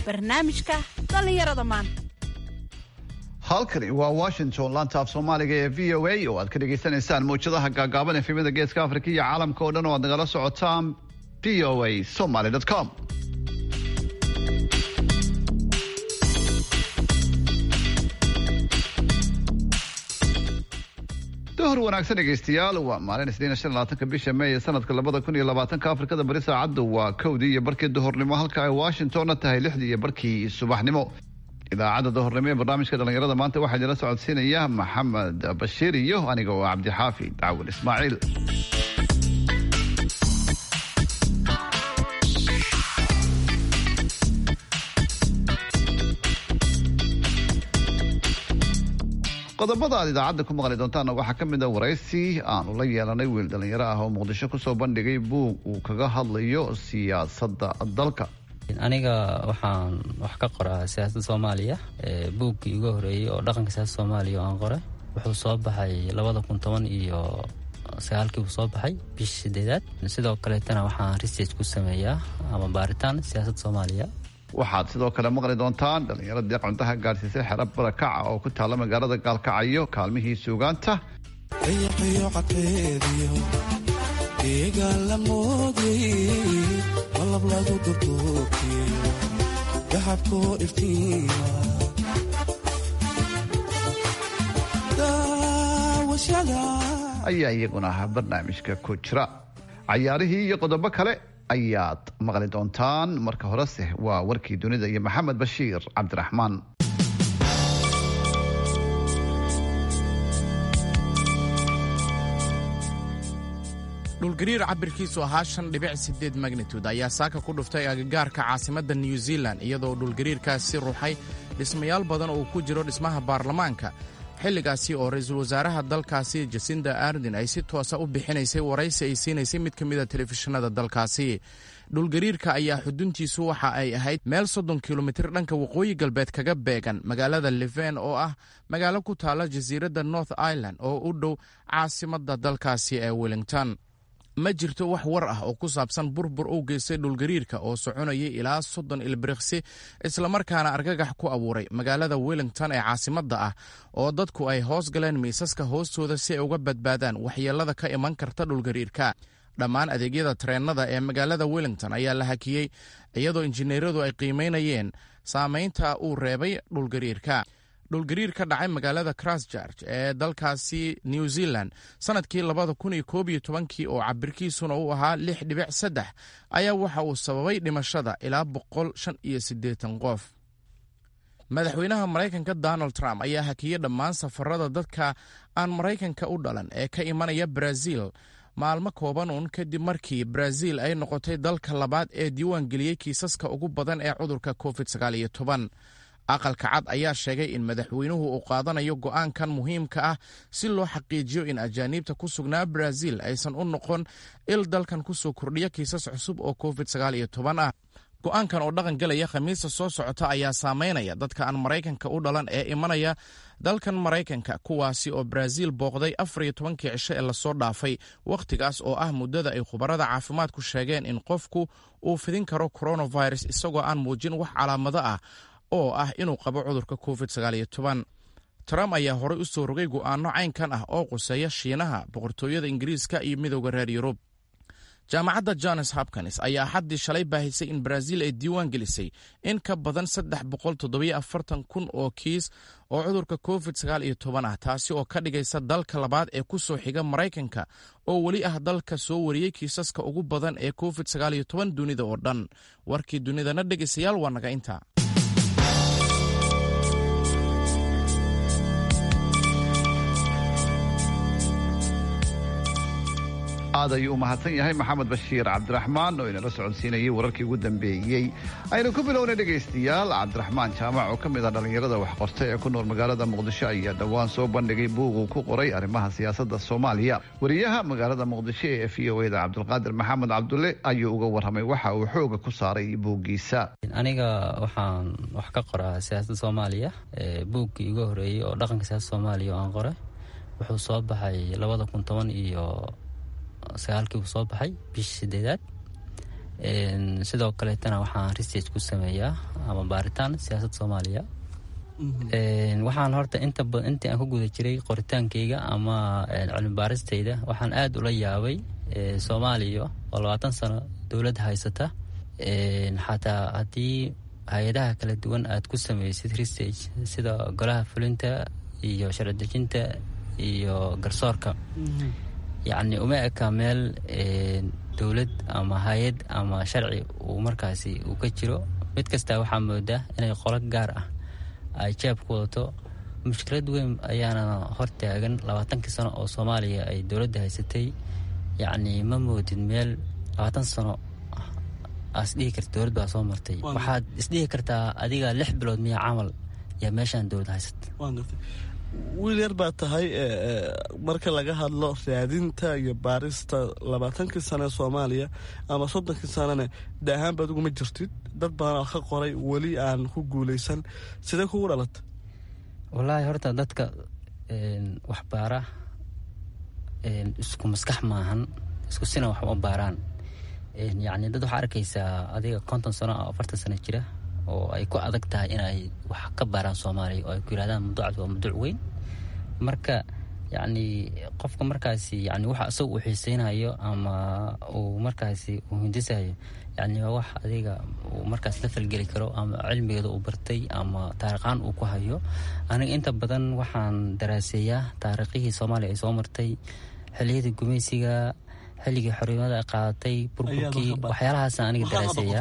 barnaamijka dhallinyarada maanta halkani waa washington laanta af soomaaliga ee v o a oo aad ka dhagaysanaysaan mawjadaha gaagaaban efemada geeska afrika iyo caalamka oo dhan oo aad nagala socotaan v o a somaly com duhur wanaagsan dhegaystayaal waa maalin isniina shan labaatanka bisha may ee sanadka labada kun iyo labaatanka afrikada bari saacaddu waa kowdii iyo barkii duhurnimo halka ay washingtonna tahay lixdii iyo barkii subaxnimo idaacadda duhurnimo ee barnaamijka dhallinyarada maanta waxaa idinla socodsiinaya maxamed bashiir iyo aniga oo cabdixaafi dacwin ismaaciil qodobada aad idaacadda ku maqli doontaana waxaa ka mid a waraysi aanu la yeelanay wiil dhallinyaro ah oo muqdisho kusoo bandhigay buug uu kaga hadlayo siyaasadda dalka aniga waxaan wax ka qoraa siyaasadda soomaaliya buuggii ugu horeeyey oo dhaqanka siyaasadda soomaaliya oo aan qoray wuxuu soo baxay labada kun toban iyo sagaalkii buu soo baxay bishii sideedaad sidoo kaleetana waxaan research ku sameeyaa ama baaritaan siyaasadda soomaaliya waxaad sidoo kale maqli doontaan dhallinyaro deeq cuntaha gaadhsiisay xero barakaca oo ku taalla magaalada gaalkacayo kaalmihii suugaanta ayaa iyaguna barnaamijka ku jira cayaarihii iyo qodobo kale ayaad maqli doontaan marka horese waa warkii dunida iyo maxamed bashiir cabdiraxmaan dhulgariir cabirkiisu ahaa shan dhibic sideed magnitude ayaa saaka ku dhuftay agagaarka caasimadda new zealan iyadoo dhulgariirkaasi ruuxay dhismayaal badan oo ku jiro dhismaha baarlamaanka xilligaasi oo ra-iisul wasaaraha dalkaasi jasinda ardin ay si toosa u bixinaysay waraysi ay siinaysay mid ka mid a telefishinada dalkaasi dhulgariirka ayaa xuduntiisu waxa ay ahayd meel soddon kilomitir dhanka waqooyi galbeed kaga beegan magaalada leven oo ah magaalo ku taalla jasiiradda north ireland oo u dhow caasimadda dalkaasi ee wellington ma jirto wax war ah oo ku saabsan burbur uu geystay dhulgariirka oo soconayay ilaa soddon ilbiriqsi islamarkaana argagax ku abuuray magaalada wellington ee caasimadda ah oo dadku ay hoos galeen miisaska hoostooda si ay uga badbaadaan waxyeelada ka iman karta dhulgariirka dhammaan adeegyada tareennada ee magaalada wellington ayaa la hakiyey iyadoo injineeradu ay qiimaynayeen saamaynta uu reebay dhulgariirka dhulgariir ka dhacay magaalada christchurch ee dalkaasi new zealand sanadkii labada kun iyo koob iyo tobankii oo cabirkiisuna uu ahaa lix dhibic saddex ayaa waxa uu sababay dhimashada ilaa boqol shan iyo siddeetan qof madaxweynaha maraykanka donald trump ayaa hakiyey dhammaan safarada dadka aan maraykanka u dhalan ee ka imanaya brazil maalmo kooban uun kadib markii brazil ay noqotay dalka labaad ee diiwaan geliyey kiisaska ugu badan ee cudurka covid sagaal iyo toban aqalka cad ayaa sheegay in madaxweynuhu uu qaadanayo go'aankan muhiimka ah si loo xaqiijiyo in ajaaniibta ku sugnaa brazil aysan u noqon il dalkan ku soo kordhiya kiisas cusub oo covid sagaal iyo toban ah go'aankan oo dhaqan gelaya khamiista soo socota ayaa saameynaya dadka aan maraykanka u dhalan ee imanaya dalkan maraykanka kuwaasi oo brazil booqday afar iyo tobankii cisho ee lasoo dhaafay wakhtigaas oo ah muddada ay khubarada caafimaadku sheegeen in qofku uu fidin karo coronavirus isagoo aan muujin wax calaamado ah oo ah inuu qabo cudurka covid sagaal iyo toban trump ayaa horey u soo rogay go'aano caynkan ah oo quseeya shiinaha boqortooyada ingiriiska iyo midowda reer yurub jaamacadda johns hopkins ayaa xaddii shalay baahisay in brazil ay diiwaan gelisay in ka badan saddex boqol toddobiyo afartan kun oo kiis oo cudurka covid sagaal iyo toban ah taasi oo ka dhigaysa dalka labaad ee ku soo xiga maraykanka oo weli ah dalka soo wariyey kiisaska ugu badan ee covid sagaal iyo toban dunida oo dhan warkii dunidana dhegaystayaal waa naga inta aad ayuu u mahadsan yahay maxamed bashiir cabdiraxmaan oo inala socodsiinayay wararkii ugu dambeeyey aynu ku bilownay dhegaystayaal cabdiraxmaan jaamac oo ka mid ah dhallinyarada waxqorta ee ku nool magaalada muqdisho ayaa dhowaan soo bandhigay buug uu ku qoray arrimaha siyaasadda soomaaliya wariyaha magaalada muqdisho ee v o eda cabdulqaadir maxamed cabdulle ayuu uga warramay waxa uu xooga ku saaray buuggiisa aniga waxaan wax ka qoraa siyaasadda soomaaliya buuggii ugu horeeyey oo dhaqanka siyaasadda soomaaliya oo aan qoray wuxuu soo baxay labada kun toban iyo sagaalkii buu soo baxay bishii sideedaad sidoo kaleetana waxaan research ku sameeyaa ama baaritaan siyaasadda soomaaliya waxaan horta inta intii aan ku guda jiray qoritaankayga ama cilmi baaristayda waxaan aada ula yaabay soomaaliya oo labaatan sano dowladda haysata xataa haddii hay-adaha kala duwan aad ku sameysid research sida golaha fulinta iyo sharci dejinta iyo garsoorka yacni uma eka meel dowlad ama hay-ad ama sharci uu markaasi uu ka jiro mid kastaa waxaa moodaa inay qolo gaar ah ay jaab ku wadato mushkilad weyn ayaana hortaagan labaatankii sano oo soomaaliya ay dowladda haysatay yacni ma moodid meel labaatan sano asdhihi karta dowlad baa soo martay waxaad isdhihi kartaa adiga lix bilood miya camal yaa meeshaan dowlad haysata wiil yar baa tahay marka laga hadlo raadinta iyo baarista labaatankii sano ee soomaaliya ama soddonkii sanone de ahaanba adigu ma jirtid dad badan oo ka qoray weli aan ku guuleysan sidee kugu dhalata wallaahi horta dadka waxbaara isku maskax maahan isku sina wax uma baaraan yacni dad waxaa arkaysaa adiga konton sano oo afartan sano jira oo ay ku adag tahay inay wax ka baaraan soomaaliya oo ay ku yirahdaan mawduucaas waa mawduuc weyn marka yacni qofka markaasi yani waxa isaga uu xiiseynayo ama uu markaasi uu hindisayo yacni waa wax adiga uu markaas la falgeli karo ama cilmigeeda uu bartay ama taariikhaan uu ku hayo aniga inta badan waxaan daraaseeyaa taariikhihii soomaaliya ay soo martay xiliyadii gumaysiga xilligii xornimada ay qaadatay burburkii waxyaalahaasa aniga daraaseeyaa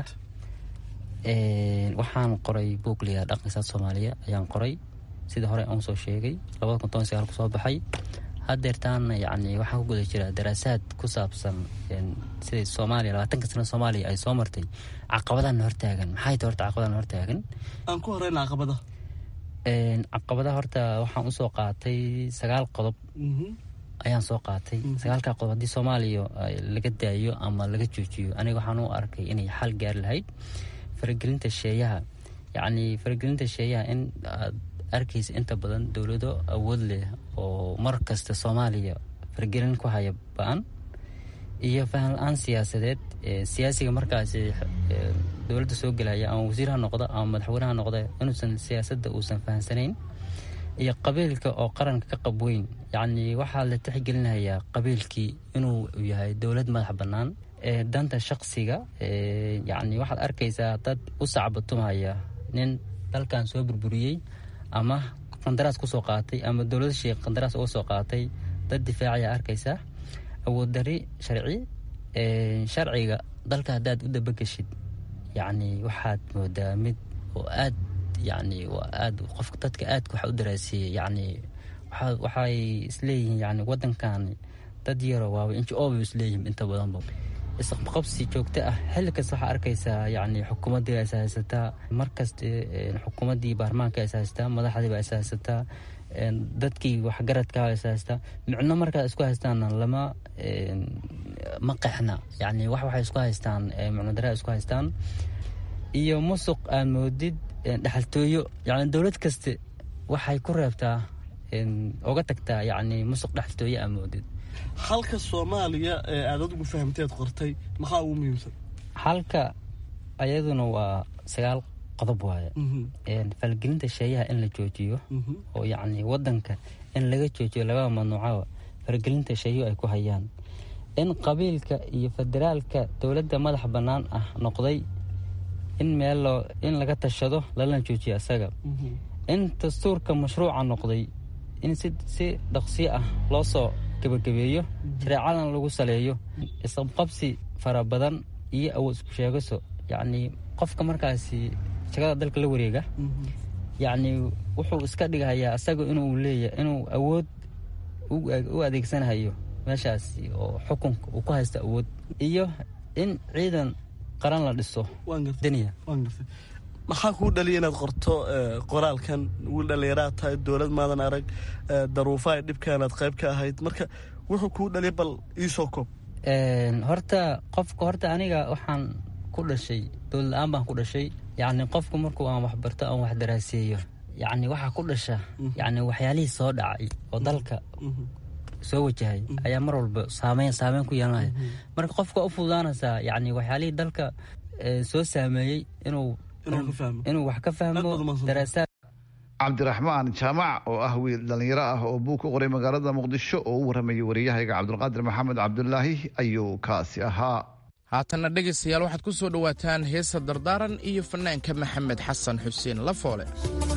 waxaan qoray buugliga dhaqanka soomaaliya ayaan qoray sidii hore aan soo sheegay labada kun toban sagaal kusoo baxay hadeertaana yani waxaan ku guda jiraa daraasaad ku saabsan siday soomaaliya labaatanka sano soomaaliya ay soo martay caqabadana hortaagan maxay tahay horta caqabadana hortaagan aan ku horeyna caqabada caqabadaha horta waxaan usoo qaatay sagaal qodob ayaan soo qaatay sagaalkaa qodob haddii soomaaliya laga daayo ama laga joojiyo aniga waxaan u arkay inay xal gaari lahayd faragelinta sheeyaha yacni faragelinta sheeyaha in aad arkaysa inta badan dowlado awood leh oo mar kasta soomaaliya faragelin ku haya ba-an iyo fahan la-aan siyaasadeed siyaasiga markaasi dowladda soo gelaya ama wasiir ha noqda ama madaxweyne ha noqda inuusan siyaasadda uusan fahamsanayn iyo qabiilka oo qaranka ka qab weyn yacni waxaa la tixgelinayaa qabiilkii inuu yahay dowlad madax bannaan danta shaksiga yacni waxaad arkaysaa dad u sacbatumaya nin dalkan soo burburiyey ama qandaraas kusoo qaatay ama dowlada sheekh qandaraas uga soo qaatay dad difaacayaa arkaysaa awood dari sharci sharciga dalka haddaad u dabageshid yacni waxaad moodaa mid oo aad yacni waa aad qofka dadka aadka waxa u daraasiiyey yacni waxay isleeyihiin yani waddankan dad yaro waaba inji oobay isleeyihiin inta badanba isqabqabsi joogto ah xilli kasta waxaa arkaysaa yani xukuumaddii is haysataa markasta xukuumaddii baarlamaanka is haysataa madaxdiiba is haysataa dadkii waxgaradkaa is haysataa micno markaa isku haystaanna lama ma qexna yani wax waxay isku haystaan micno daraa isku haystaan iyo musuq aad moodid dhexaltooyo yani dowlad kaste waxay ku reebtaa oga tagtaa yani musuq dhexaltooyo aad moodid halka soomaaliya ee aad adigu fahamteed qortay maxaa ugu muhiimsan halka ayaduna waa sagaal qodob waaye falgelinta sheeyaha in la joojiyo oo yacni wadanka in laga joojiyo labada mamnuucaba falgelinta sheeyuhu ay ku hayaan in qabiilka iyo federaalka dowladda madax bannaan ah noqday in meel loo in laga tashado lalana joojiyo isaga in dastuurka mashruuca noqday in si si dhaqsiyo ah loo soo gabagabeeyo shareecadan lagu saleeyo isqabqabsi fara badan iyo awood isku sheegaso yacni qofka markaasi shagada dalka la wareega yacni wuxuu iska dhigahayaa isaga inuu leeya inuu awood u adeegsanahayo meeshaasi oo xukunka uu ku haysta awood iyo in ciidan qaran la dhiso daniya maxaa kuu dhaliya inaad qorto qoraalkan wiil dhallinyaraad tahay dowlad maadan arag daruufaha dhibkaanaad qayb ka ahayd marka wuxuu kuu dhaliya bal iisoo koob horta qofka horta aniga waxaan ku dhashay dowlad la-aan baan ku dhashay yacni qofku markuu aan waxbarto aan wax daraaseeyo yacni waxaa ku dhasha yacni waxyaalihii soo dhacay oo dalka soo wajahay ayaa mar walba saameyn saameyn ku yeelanaya marka qofka u fududaanaysaa yacni waxyaalihii dalka soo saameeyey inuu inuu wax ka fahmo daraasaad cabdiraxmaan jaamac oo ah wiil dhallinyaro ah oo buug ku qoray magaalada muqdisho oo u waramayay wariyahayga cabdulqaadir maxamed cabdulaahi ayuu kaasi ahaa haatanna dhegaystayaal waxaad ku soo dhowaataan heesa dardaaran iyo fanaanka maxamed xasan xuseen lafoole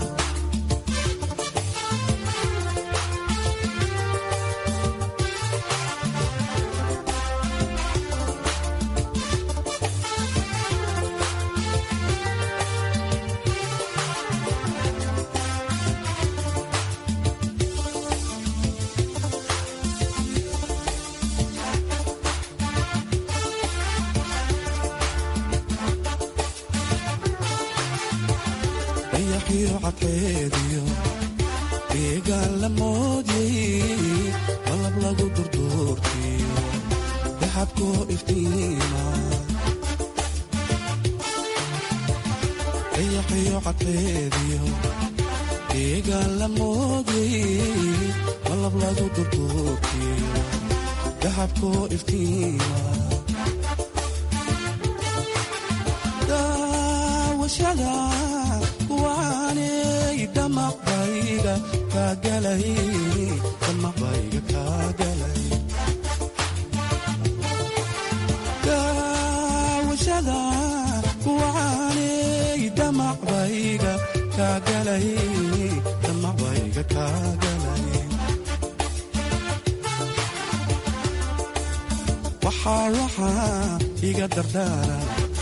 iga dardaara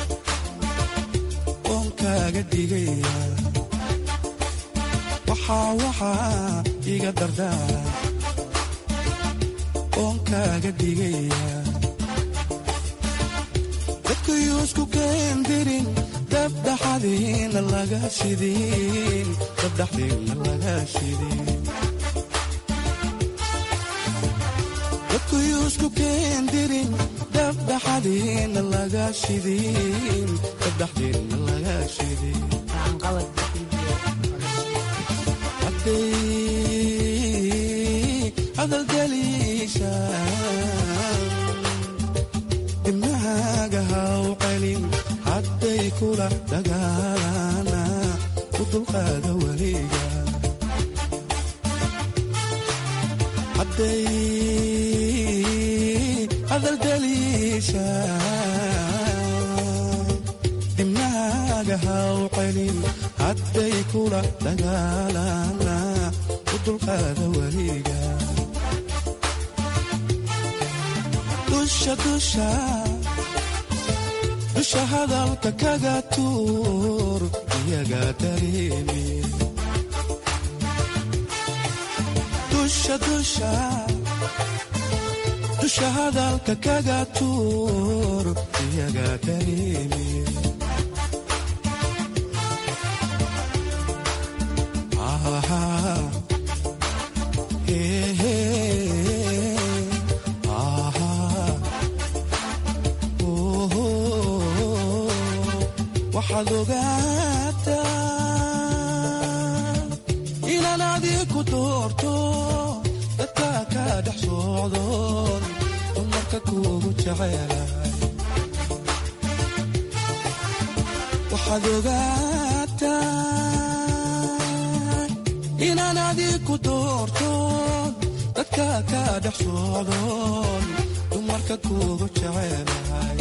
oon kaaga digaya waxaa waxaa iga dardaara oon kaaga digaya dadkayuusku keendirin dabdhaxadiina laga shidin dabdhaxdiina laga shidin dadkayuusku keendirin dabdhaxadiina laga shidin dabdhaxdiina laga shidin hadday hadalgeliisha dimnahaaga haw celin hadday kula dagaalana u dulqaada weliga hadday hadalgeliisha dimnahaaga haw celin hadday kula dagaalana u dulqaada weliga dusha dusha dusha hadalka kaga tuur iyaga dareemi dusha dusha dusha hadalka kaga tuur iyaga dareemi waxaad ogaataa inaan adiku doorto dadka ka dhex socdoon dumarka kuugu jecelahay waxaad ogaataa inaan adiku doorto dadka ka dhex socdoon dumarka kuugu jecelahay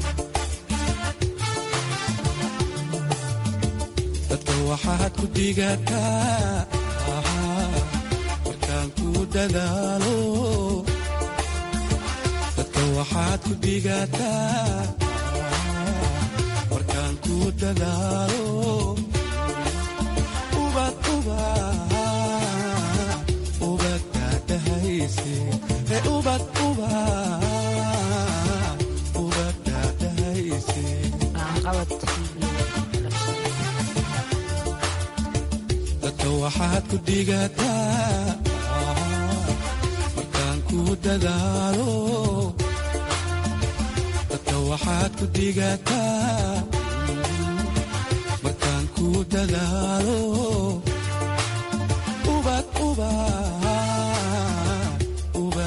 dadka waxaad ku digataa markaan ku dadaalo dadka waxaad ku digataa markaan ku dadaalo ubad ubad ubad daadahayse ee ubad ubad ubad daadahayse dadka waxaad ku digataa markaan ku dadaalo dadka waxaad ku digataa markaan ku dadaalo ubad ubad ubad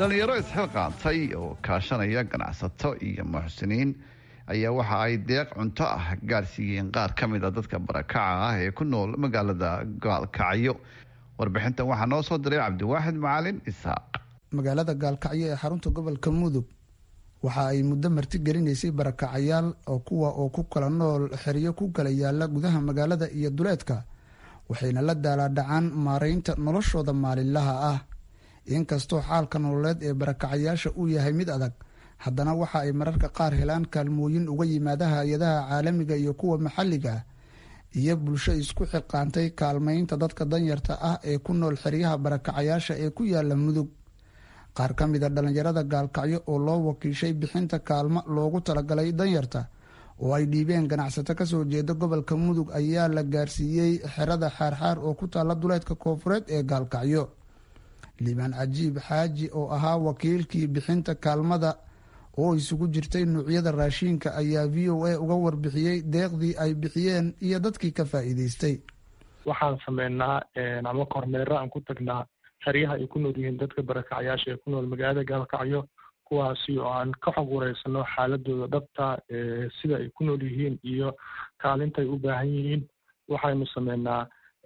dhallinyaro isxilqaantay oo kaashanaya ganacsato iyo muxsiniin ayaa waxa ay deeq cunto ah gaarsiiyeen qaar ka mid a dadka barakaca ah ee ku nool magaalada gaalkacyo warbixintan waxaa noo soo diray cabdiwaaxid macalin isaaq magaalada gaalkacyo ee xarunta gobolka mudug waxa ay muddo marti gelinaysay barakacayaal oo kuwa oo ku kala nool xeryo ku kala yaala gudaha magaalada iyo duleedka waxayna la daalaadhacaan maaraynta noloshooda maalinlaha ah inkastoo xaalka nololeed ee barakacayaasha uu yahay mid adag haddana waxa ay mararka qaar helaan kaalmooyin uga yimaada hay-adaha caalamiga iyo kuwa maxalliga ah iyo bulsho isku xiqaantay kaalmaynta dadka danyarta ah ee ku nool xeryaha barakacayaasha ee ku yaala mudug qaar ka mid a dhallinyarada gaalkacyo oo loo wakiishay bixinta kaalmo loogu talagalay danyarta oo ay dhiibeen ganacsato kasoo jeeda gobolka mudug ayaa la gaarsiiyey xerada xaarxaar oo ku taalla duleedka koofureed ee gaalkacyo liibaan cajiib xaaji oo ahaa wakiilkii bixinta kaalmada oo isugu jirtay nuucyada raashiinka ayaa v o a uga warbixiyey deeqdii ay bixiyeen iyo dadkii ka faa'iideystay waxaan sameynaa ama kormeero aan ku tagnaa xeryaha ay ku nool yihiin dadka barakacayaasha ee ku nool magaalada gaalkacyo kuwaasi oo aan ka xog wareysano xaaladooda dhabta sida ay ku nool yihiin iyo kaalintaay u baahan yihiin waxaynu sameynaa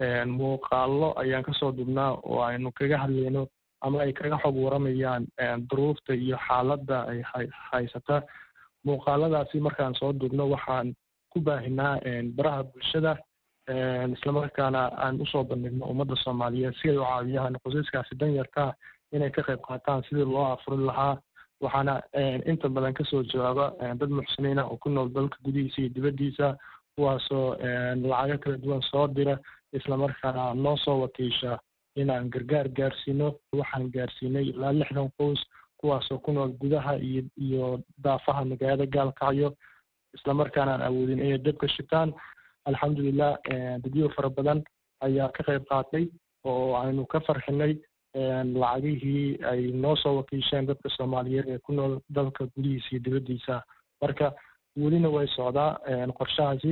muuqaalo ayaan kasoo dubnaa oo aynu kaga hadlayno ama ay kaga xog waramayaan duruufta iyo xaaladda ay haysata muuqaaladaasi markaan soo dubno waxaan ku baahinaa baraha bulshada islamarkaana aan usoo bandhigno ummadda soomaaliyeed si ay u caawiyaan qosaskaasi danyarkaa inay ka qayb qaataan sidii loo afurin lahaa waxaana inta badan kasoo jawaaba dad muxsiniin ah oo ku nool dalka gudihiisa iyo dibaddiisa kuwaasoo lacago kala duwan soo dira islamarkaana noo soo wakiisha inaan gargaar gaarsiino waxaan gaarsiinay ilaa lixdan qoys kuwaasoo ku nool gudaha iyo iyo daafaha magaalada gaalkacyo islamarkaana aan awoodin inay dabka shitaan alxamdulilah dadyo fara badan ayaa ka qayb qaatay oo aynu ka farxinay lacagihii ay noo soo wakiisheen dadka soomaaliyeed ee ku nool dalka gudihiisa iyo dibaddiisa marka welina way socdaa qorshahaasi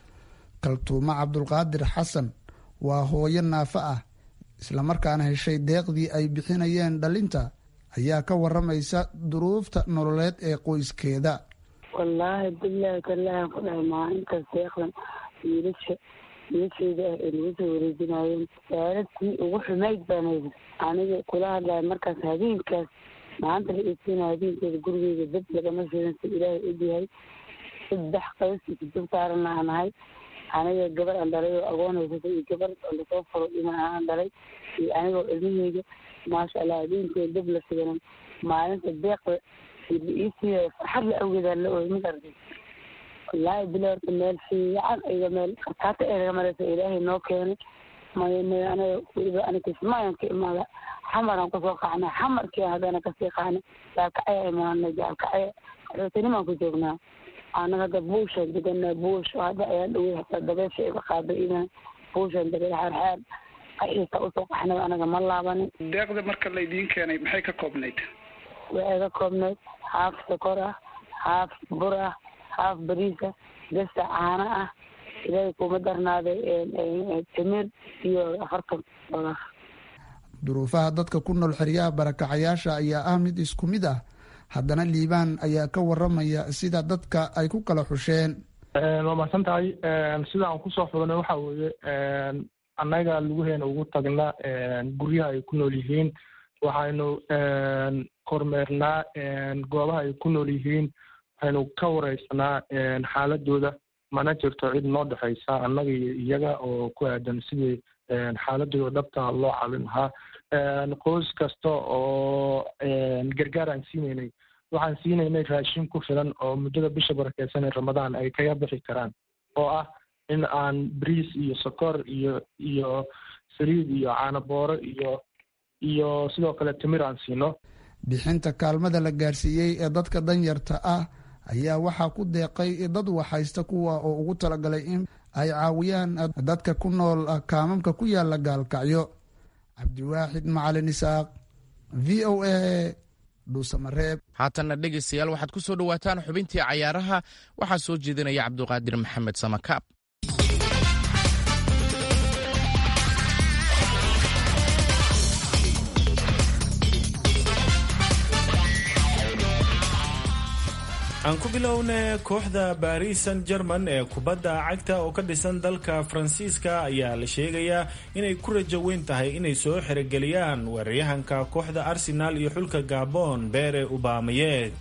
kaltuumo cabdulqaadir xasan waa hooyo naafo ah islamarkaana heshay deeqdii ay bixinayeen dhalinta ayaa ka waramaysa duruufta nololeed ee qoyskeeda wallaahi bilahi kalahan ku dhahay maalintaas deeqdan wiilasha wiilasheyda ah ee lagu soo wareejinaayeen saaradtii ugu xumayd baan haysa aniga kula hadlaya markaas habeenkaas maanta la iisiina habeenkeeda gurigeyda dab lagama shidan si ilaahay ogyahay saddex qaybsi kujab saarana aan ahay aniga gabar aan dhalay oo agoon haysata iyo gabar oo lasoo furo dhiman aan dhalay iyo anigoo ilmaheyga maasha allah habeenkeeda dab la shidanan maalinta deeqda la iisiinaya farxad la awgeedaa la ooy mid arday wallaahi bila horta meel fiican iga meel khasaata ee laga mareysa ilaahay noo keenay may may aniga weliba aniga kismaayan ka imaada xamaraan kusoo qacnay xamarkii haddana kasii qaanay gaalkacya imaanay gaalkacya rootanimaan ku joognaa anaga hadda buushaan deganaa buush hadda ayaa dhowey hataa dabeesha iga qaaday inaan buushaan degay xaarxaar qaxiisa usoo qaxnay anaga ma laabanin deeqda marka laydiin keenay maxay ka koobnayd waxay ka koobnayd haaf sokor ah haaf bur ah haaf bariisa gasta caano ah ilaahay kuma darnaaday timir iyo afartan dolar duruufaha dadka ku nool xeryaha barakacayaasha ayaa ah mid isku mid ah haddana liibaan ayaa ka waramaya sida dadka ay ku kala xusheen waa mahadsan tahay sida aan kusoo xudnay waxa weeye annaga lugaheena ugu tagna guryaha ay ku nool yihiin waxaynu kormeernaa goobaha ay ku nool yihiin waxaynu ka wareysanaa xaaladooda mana jirto cid noo dhexaysa annaga iyo iyaga oo ku aadan sidii xaaladooda dhabta loo caawin lahaa qoys kasta oo gargaar aan siinaynay waxaan siinaynay raashin ku filan oo muddada bisha barakeysan ee ramadaan ay kaga bixi karaan oo ah in aan briis iyo sokor iyo iyo saliid iyo caanabooro iyo iyo sidoo kale timir aan siino bixinta kaalmada la gaarsiiyey ee dadka danyarta ah ayaa waxaa ku deeqay dad waxhaysta kuwa oo ugu talagalay in ay caawiyaan dadka ku nool kaamamka ku yaala gaalkacyo cabdiwaaxid macalin isaaq v o a dhuusamareeb haatanna dhegaystayaal waxaad ku soo dhowaataan xubintii cayaaraha waxaa soo jeedinaya cabduqaadir maxamed samakaab aan ku bilowna kooxda baris san german ee kubadda cagta oo ka dhisan dalka faransiiska ayaa la sheegayaa inay ku rajo weyn tahay inay soo xerogeliyaan weeraryahanka kooxda arsenal iyo xulka gabon bere ubamayeg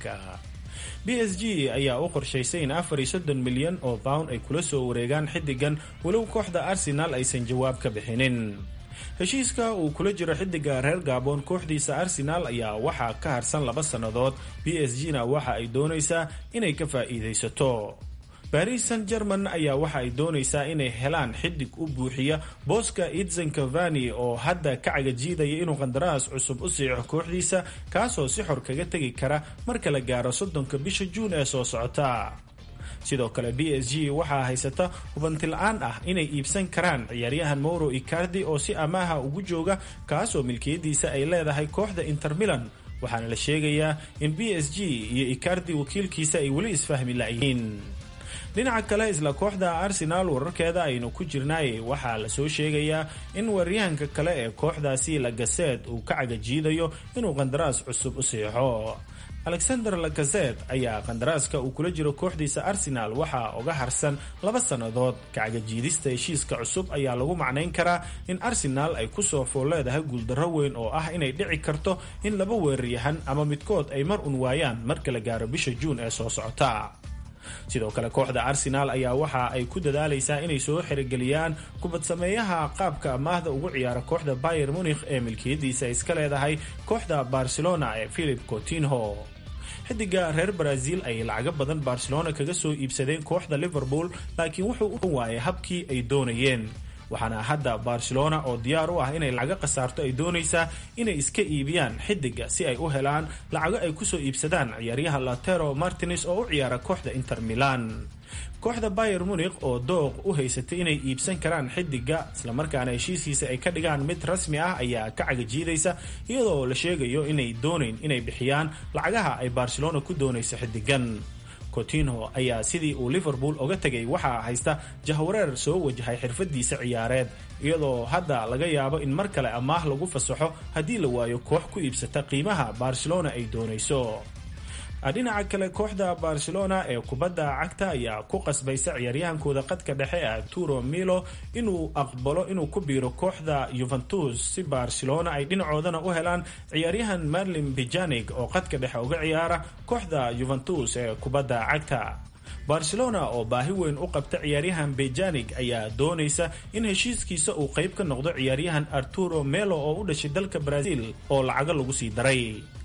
b s g ayaa u qorshaysay in afar iyo soddon milyan oo pound ay kula soo wareegaan xiddigan walow kooxda arsenal aysan jawaab ka bixinin heshiiska uu kula jiro xiddiga reer gabon kooxdiisa arsenal ayaa waxaa ka harsan laba sannadood b s g na waxa ay doonaysaa inay ka faa'iidaysato baris san german ayaa waxa ay doonaysaa inay helaan xiddig u buuxiya booska idzen cavani oo hadda ka cagajiidaya inuu qandaraas cusub u siico kooxdiisa kaasoo si xor kaga tegi kara marka la gaaro soddonka bisha juun ee soo socota sidoo kale b s g waxaa haysata hubanti-la-aan ah inay iibsan karaan ciyaaryahan mauro icardi oo si amaaha ugu jooga kaasoo milkiyadiisa ay leedahay kooxda inter milan waxaana la sheegayaa in b s g iyo icardi wakiilkiisa ay weli isfahmi la-yihiin dhinaca kale isla kooxda arsenal wararkeeda aynu ku jirnaay waxaa lasoo sheegayaa in weeryahanka kale ee kooxdaasi lagaseed uu ka cagajiidayo inuu qandaraas cusub u siixo alexander lagazet ayaa qandaraaska uu kula jiro kooxdiisa arsenal waxaa uga harsan laba sannadood kacagajiidista heshiiska cusub ayaa lagu macnayn karaa in arsenal ay kusoo fool leedahay guuldarro weyn oo ah inay dhici karto in laba weeraryahan ama midkood ay mar un waayaan marka la gaaro bisha juun ee soo socota sidoo kale kooxda arsenal ayaa waxa ay ku dadaalaysaa inay soo xerogeliyaan kubad sameeyaha qaabka amaahda ugu ciyaara kooxda bayer munikh ee milkiyadiisa iska leedahay kooxda barcelona ee philip cotinho xidiga reer brazil ay lacago badan barcelona kaga soo iibsadeen kooxda liverpool laakiin wuxuu u waayay habkii ay doonayeen waxaana hadda barcelona oo diyaar u ah inay lacago khasaarto ay doonaysaa inay iska iibiyaan xidiga si ay u helaan lacago ay kusoo iibsadaan ciyaaryaha latero martines oo u ciyaara kooxda inter milan kooxda bayer munikh oo dooq u haysatay inay iibsan karaan xidiga islamarkaana heshiiskiisa ay ka dhigaan mid rasmi ah ayaa ka cagajiidaysa iyadoo la sheegayo inay doonayn inay bixiyaan lacagaha ay barcelona ku doonayso xidigan cotinho ayaa sidii uu liverpool oga tegay waxaa haysta jahwareer soo wajahay xirfadiisa ciyaareed iyadoo hadda laga yaabo in mar kale amaah lagu fasaxo haddii la waayo koox ku iibsata qiimaha barcelona ay doonayso dhinaca kale kooxda barcelona ee kubadda cagta ayaa ku qasbaysa ciyaaryahankooda qadka dhexe ee arturo milo inuu aqbalo inuu ku biiro kooxda yuventus si barcelona ay dhinacoodana u helaan ciyaaryahan marlin bijanig oo qadka dhexe uga ciyaara kooxda yuventus ee kubadda cagta barcelona oo baahi weyn u qabta ciyaaryahan bejanig ayaa doonaysa in heshiiskiisa uu qayb ka noqdo ciyaaryahan arturo melo oo u dhashay dalka brazil oo lacago lagu sii daray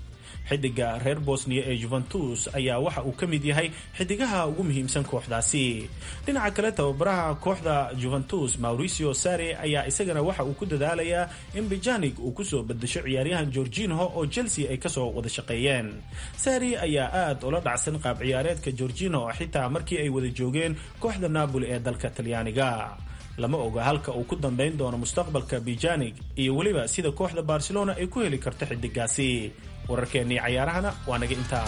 xidiga reer bosniya ee juventus ayaa waxa uu ka mid yahay xidigaha ugu muhiimsan kooxdaasi dhinaca kale tababaraha kooxda juventus mauricio sare ayaa isagana waxa uu ku dadaalayaa in bijanig uu kusoo bedesho ciyaaryahan gorginho oo chelsea ay kasoo wada shaqeeyeen sari ayaa aad ula dhacsan qaab ciyaareedka gorginho xitaa markii ay wada joogeen kooxda napoli ee dalka talyaaniga lama oga halka uu ku dambeyn doono mustaqbalka bijanig iyo weliba sida kooxda barcelona ay ku heli karto xidigaasi wararkeennii cayaarahana waa naga intaa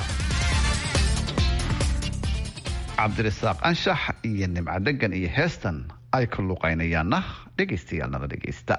cabdirasaaq anshax iyo nimco dhegan iyo heestan ay ku luqaynayaanna dhegaystayaal nala dhegaysta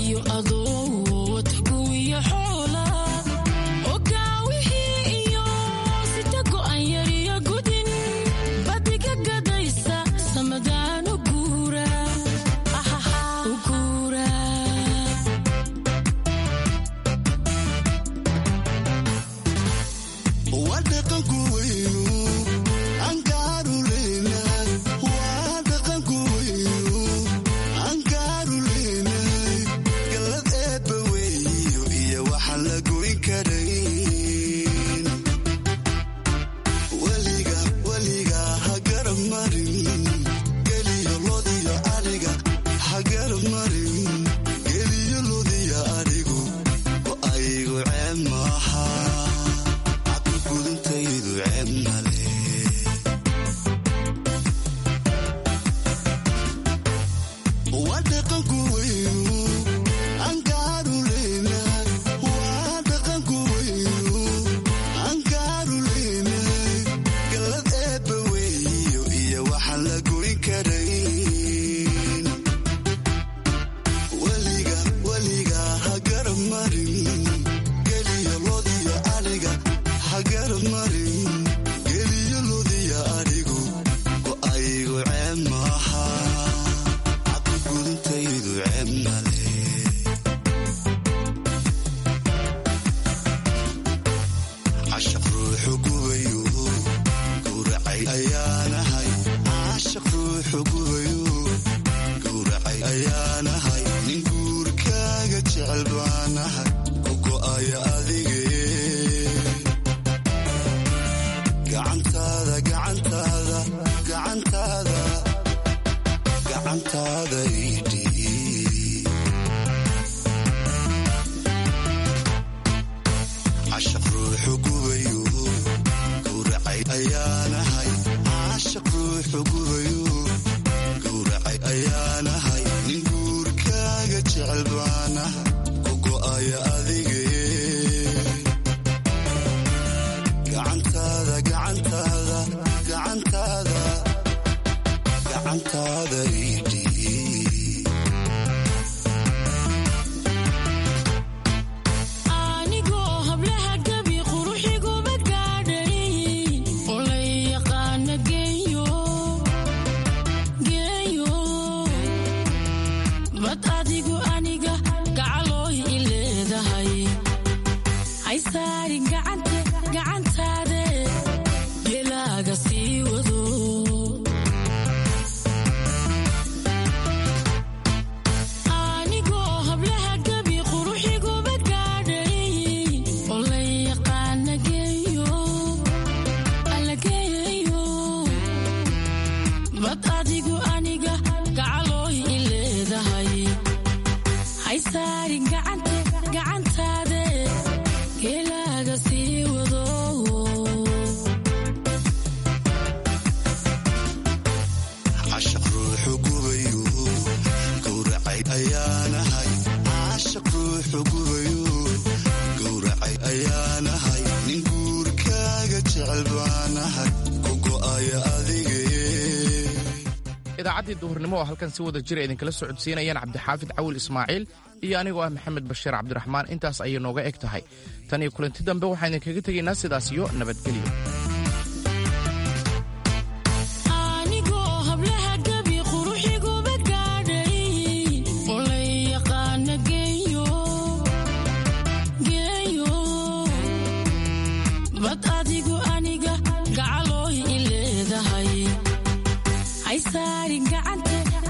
idaacaddii duhurnimo oo halkan si wada jira idinkala socodsiinayaan cabdixaafid cawil ismaaciil iyo anigoo ah maxamed bashiir cabdiraxmaan intaas ayay nooga eg tahay tan iyo kulanti dambe waxaan idinkaga tegaynaa sidaas iyo nabadgelyo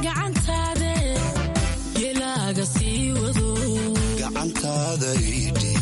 gacantaada idhi